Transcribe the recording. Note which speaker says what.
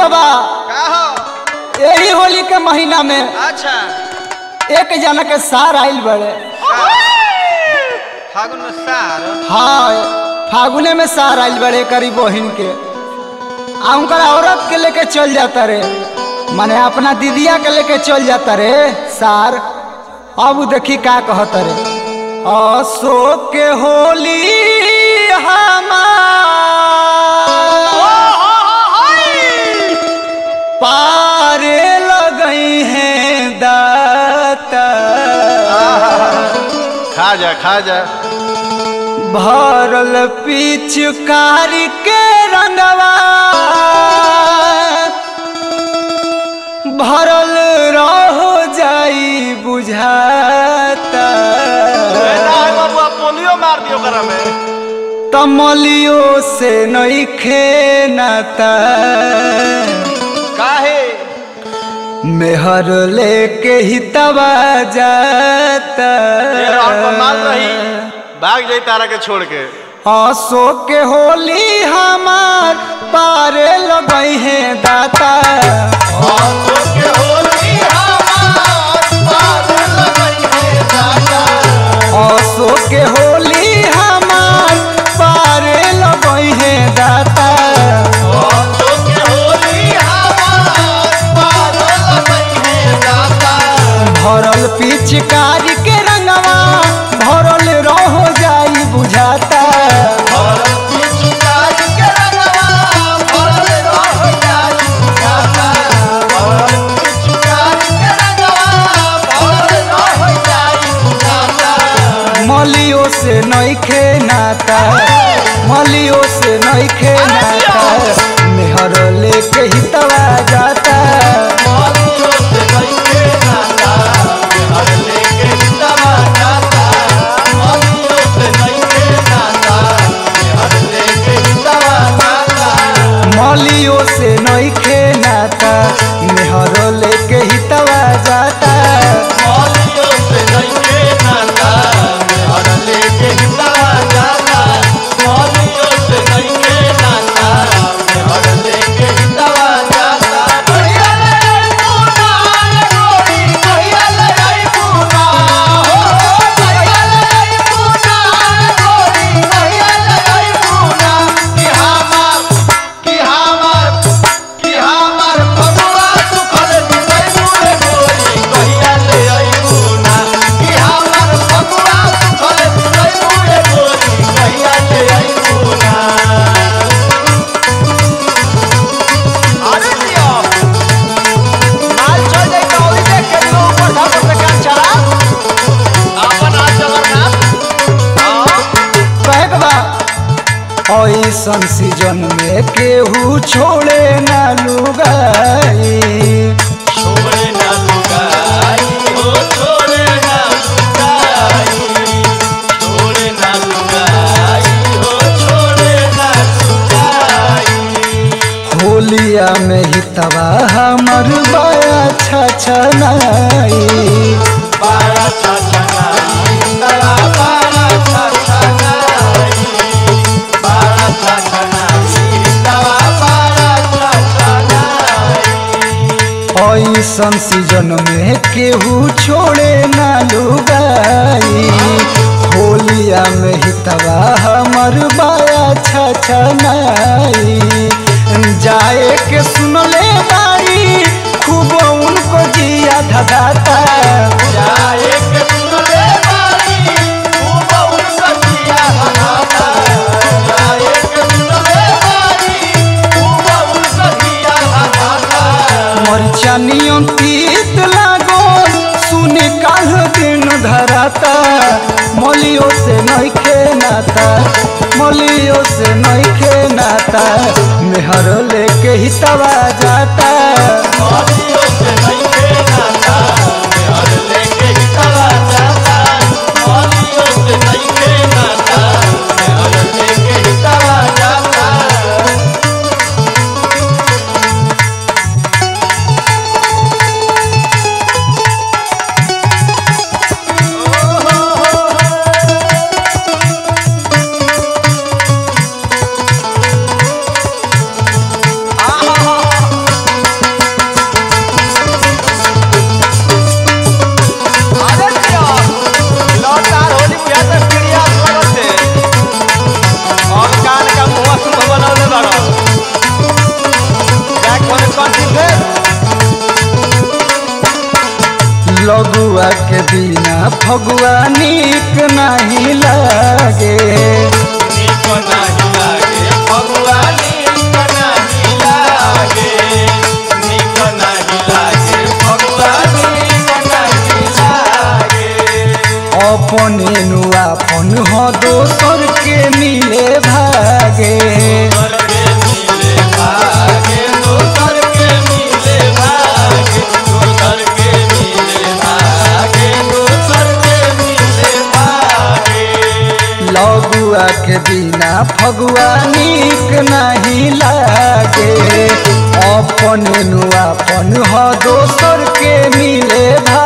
Speaker 1: बाबा
Speaker 2: का हो
Speaker 1: यही होली के महीना में
Speaker 2: अच्छा
Speaker 1: एक जना के सार आइल बड़े
Speaker 2: फागुन में सार
Speaker 1: हाँ फागुने में सार आइल बड़े करी बहिन के आ उनकर औरत के लेके चल जाता रे माने अपना दीदिया के लेके चल जाता रे सार अब उ देखी का कहता रे अशोक के होली हमार पारे लगई हैं दाता
Speaker 2: खा जा खा जा
Speaker 1: भरल पिचकारी के रंगवा भरल रहो जाई बुझाता
Speaker 2: बाबू पोलियो मार दियो करा में
Speaker 1: तमलियो से नइखे नाता
Speaker 2: काहे
Speaker 1: मेहर लेके ही तबा जाता
Speaker 2: तेरा और कमाल रही भाग जाई तारा के छोड़ के
Speaker 1: अशोक के होली हमार पारे लगई है दाता अशोक के होली हमार पारे लगई है दाता भरल पिचकारी के रंगवा भरल रहो जाई बुझाता मलियो से नइखे नाता मलियो से नइखे नाता मेहर लेके ही तवा जाता मलियो से नइखे नाता मेहर लेके ही तवा जाता
Speaker 2: अरे दियो माल चल जाई तो ओई देख के तू ऊपर धाप पे काम चला अपन आज जगन्नाथ हां
Speaker 1: कहे के बा ऐसन सीजन में केहू छोड़े ना लुगाई
Speaker 2: छोड़े ना लुगाई हो छोड़े ना लुगाई छोड़े ना लुगाई हो छोड़े ना लुगाई
Speaker 1: होलिया में ही तवा हमर बया छछनाई
Speaker 2: बारा छछनाई तला बारा छछनाई बारा छछनाई तला बारा छछनाई
Speaker 1: ऐसन सीजन में केहू छोड़े ना लुगाई होलिया में ही तवा हमर बया छछनाई जाए के सुनले बारी खूब उनको जिया धदाता
Speaker 2: जाए के सुनले बारी खूब उनका जिया हनाता जाए के सुनले बारी खूब उनका जिया हनाता
Speaker 1: मरचानियों तीत लागो सुने काल दिन धराता मलियो से नइखे नाता मलियो से नइखे नाता मेहर लेके ही तवा जाता
Speaker 2: मौलियों से नहीं के नाता हर लेके ही तला जाता मौलियों से नहीं के नाता हर लेके ही तला जाता
Speaker 1: लगुआ के बिना फगुआ नीक नहीं लागे
Speaker 2: नीक नाही लागे फगुआ नीक नाही लागे नीक नाही लागे फगुआ नीक नाही लागे
Speaker 1: अपने नु अपन हो दोसर के मिले भागे
Speaker 2: दोसर के मिले भागे दोसर के मिले भागे दोसर के मिले भागे दोसर के मिले भागे
Speaker 1: लगुआ के बिना फगुआ नीक नहीं लागे अपन नु अपन हो दोसर के मिले